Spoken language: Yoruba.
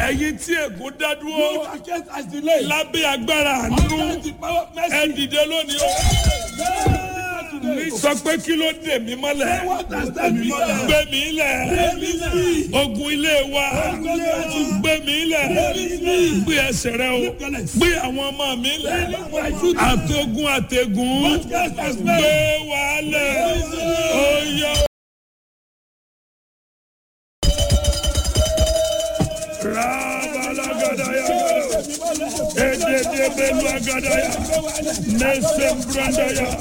ẹ̀yin tí ègún dá You dúró are kept as delay. lábẹ́ agbára àánú Under the power of ẹ mercy. dìde lónìí o. ní sọ pé kí ló dè mí mọ́lẹ̀ What has done me? gbé mi lẹ̀ ogun ilé wa gbé mi lẹ̀ gbé ẹsẹ̀ rẹ o gbé àwọn ọmọ mi lẹ̀ àtogun àtẹ̀gùn gbé wa lẹ̀ oyè. Rabalagadaya, Ededebelu agadaya, Nesem brandaya.